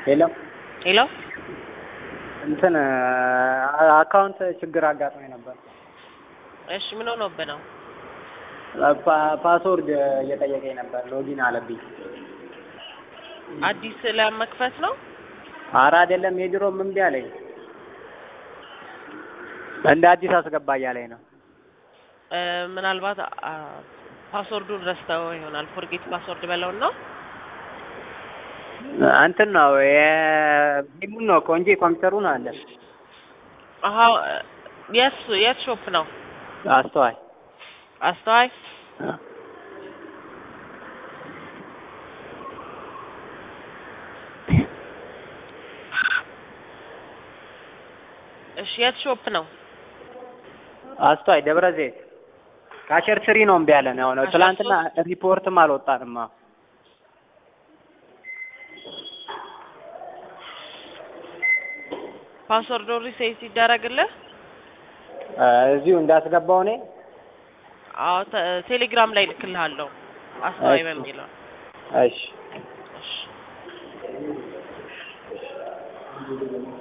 የለም ሄሎ እንትን አካውንት ችግር አጋጥሞኝ ነበር። እሺ ምን ሆኖብህ ነው? ፓ- ፓስወርድ እየጠየቀኝ ነበር። ሎጊን አለብኝ። አዲስ ለመክፈት ነው? ኧረ አይደለም የድሮም እምቢ አለኝ። እንደ አዲስ አስገባ እያለኝ ነው። እ፣ ምናልባት አ፣ ፓስወርዱን ረስተው ይሆናል። ፎርጌት ፓስወርድ በለውና እንትን ነው የቢሙን ነው እኮ እንጂ ኮምፒውተሩን አለ። አሀ የት የት ሾፕ ነው? አስተዋይ አስተዋይ እሺ የት ሾፕ ነው? አስተዋይ ደብረ ዘይት ካሸር ስሪ ነው እምቢ ያለን። አሁን ካሸር ትላንትና ሪፖርትም አልወጣንም። አዎ ፓስወርዱ ሪሴት ሲደረግልህ እዚሁ እንዳስገባው እኔ አዎ ተ- ቴሌግራም ላይ ልክልሃለሁ አስተዋይ እሺ። በሚለው እሺ እሺ